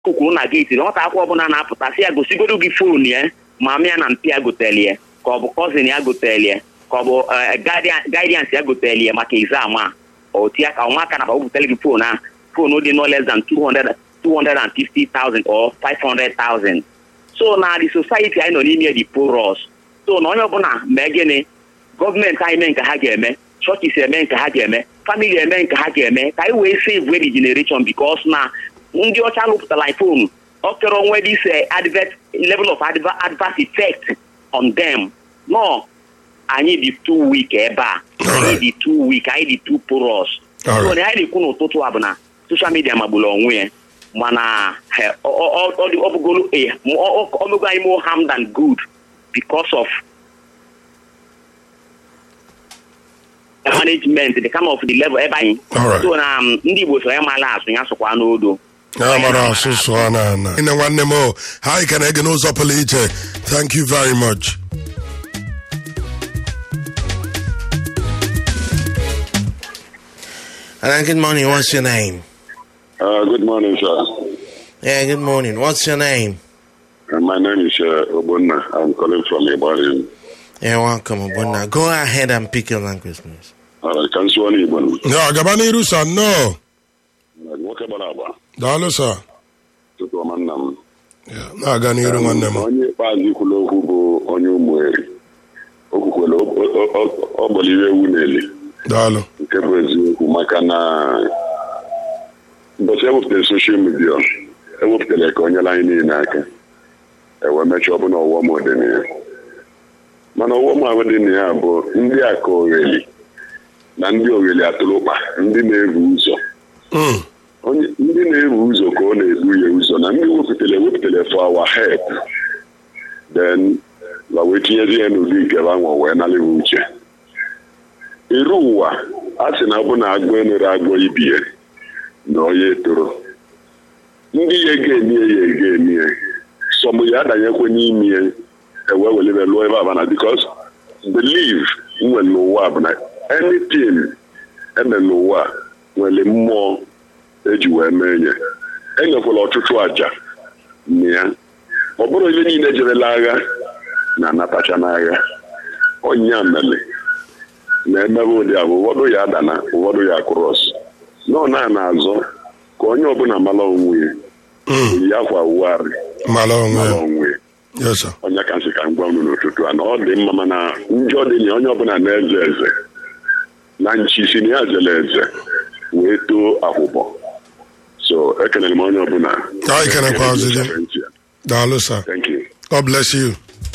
kwuru na geeti nwata akwụkwọ ọbụla na-apụta si ya gosigodo gị foonu ya ma mịa na mpi ya gotelie ka ọ bụ kọzin ya gotelie ka ọ bụ gaidians ya gotelie maka exam a otu ya ka ụmụaka na butere gị foonu a foonu dị no less than 200 250,000 or 500,000 so na the society anyị nọ n'ime dị porous so na onye ọbụla mee gịnị gọọmenti anyị mee nke ha ga-eme chọchis eme nke ha ga-eme famili eme nke ha ga-eme ka anyị wee save the generation because na ndị ọcha lụpụtara iphone ọ kere onwe this advert level of adverse effect on them no anyị dị too weak ebe a anyị dị too weak anyị dị too porous so na anyị na-ekwu n'ụtụtụ a bụ na social media magburu onwe ya mana ọ bụgoro omego anyị more harm than good because of management the kind of the level ebe anyị so na ndị Igbo so ya mala asụ ya sụkwa n'odo ya mara asụsụ a na ana ine nwanne m o ha anyị ka na-ege n'ụzọ pụrụ iche thank you very much Hello, good morning. What's your name? Uh, good morning, sir. Yeah, good morning. What's your name? Uh, my name is uh, Obunna. I'm calling from Ibadan. Yeah, welcome, Obunna. Go ahead and pick your language, please. All right, can you Igbo? ya gaba n'iru sa nnọọ Nwoke gbara agba. daalụ sa Tupu ọma nna m. Ya, na-aga n'iru nwanne m Onye ikpeazụ kwuru okwu bụ onye ụmụeri. O kwukwere ọ gbọliri ewu n'eli. daalụ Nke bụ eziokwu maka na ụbọchị ewepụtara soshal midia ewepụtara ka o nyere anyị niile aka ewee mechaa ọbụna ọghọm dị na ya mana ọghọm ahụ dị na ya bụ ndị aka ogheli na ndị ogheli atụrụkpa ndị na-ebu ụzọ ndị na-ebu ụzọ ka ọ na-ebu ya ụzọ na ndị wepụtara ewepụtara for our help then la wee tinyezi ya n'ụdị nke banwe wee nalịwa uche iru ụwa a sị na ọ bụ na agụ enere agụ ibie na onye etoro ndị ya ege emie ya ege emie sọmụ ya adanyekwe n'ime ewe welebe lụọ ebe abana bikos believe nwere n'ụwa bụ na anything eme n'ụwa nwere mmụọ eji wee mee nye enyekwala ọtụtụ àjà na ya ọ bụrụ ihe niile jerela agha na anatacha n'agha ọnya mere na-emebe ụdị abụ ụfọdụ ya adana ụfọdụ ya krọs nọ na na-azọ ka onye ọbụla mara onwe ya yi akwa wugharị mara onwe mara ya onwe ya yes sir onye ka nsị ka m gwa unu n'ụtụtụ a na ọ dị mma mana njọ dị na onye ọbụla na-eze eze na nchi si na ya zere eze wee too akwụkwọ so ekelere m onye ọbụla Anyị kenekwazi gị. daalụ sir Thank you. god bless you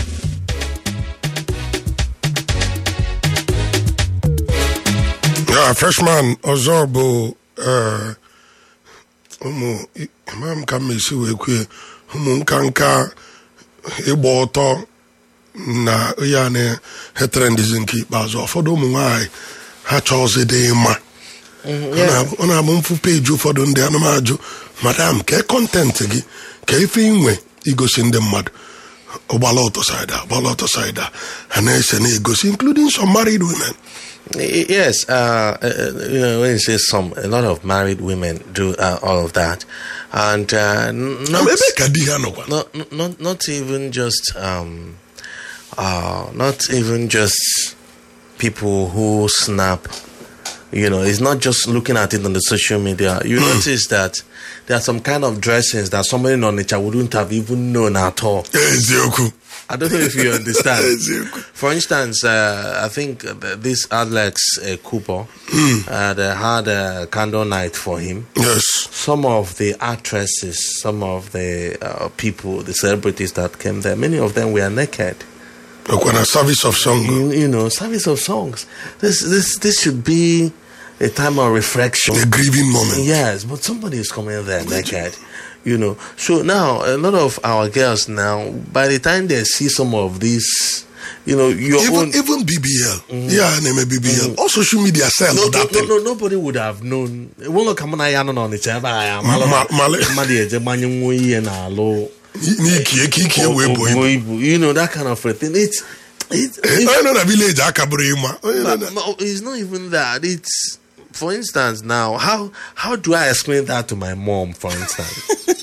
ya freshman ọzọ bụ eh, ụmụ ama m ka m esi wee kwue ụmụ nka nka ịgba ọtọ na ya na heterendizi nke ikpeazụ ụfọdụ ụmụ nwanyị ha chọọzi dị mma Ọ na- ọ na-abụ mfu peji ụfọdụ ndị anụmajụ madam kee kọntentị gị ka ife inwe igosi ndị mmadụ ụgbala ọtọ saịda ụgbala ọtọ saịda ha na-ese na-egosi including some married women Y- Yes, uh, uh, you know, when you say some, a lot of married women do uh, all of that, and uh, n- not, ebe ka di ha nọkwa not, not, not even just, um, uh, not even just people who snap. You know, it's not just looking at it on the social media. You notice that there are some kind of dressings that somebody on nature wouldn't have even known at all. eziokwu I don't know if you understand. Eziokwu. For instance, uh, I think uh, this Alex uh, Cooper uh, they had a candle night for him. yes Some of the actresses, some of the uh, people, the celebrities that came there, many of them were naked. ọkwa na service of song You, you know, service of songs. This, this, this should be a time of reflection. a grieving moment Yes, but somebody is coming there naked. You know, so now a lot of our girls now, by the time they see some of these, you know, your even own. even bbl yeah na-eme bbl all social media sell No, no, that no, thing no, nobody would have known. Ụlọ ka mụ na ya nọ n'Ọnịcha ebe a ya Ma- malụ male. mmadụ eje gbanye nwa ihe n'alụ n'ikie ka ikie wee bụ ibu Obuo ibu. You know that kind of a thing. It's it's, onye nọ na village aka bụrụ ịma onye nọ na no, it's not even that. It's for instance now how how do I explain that to my mom? For instance,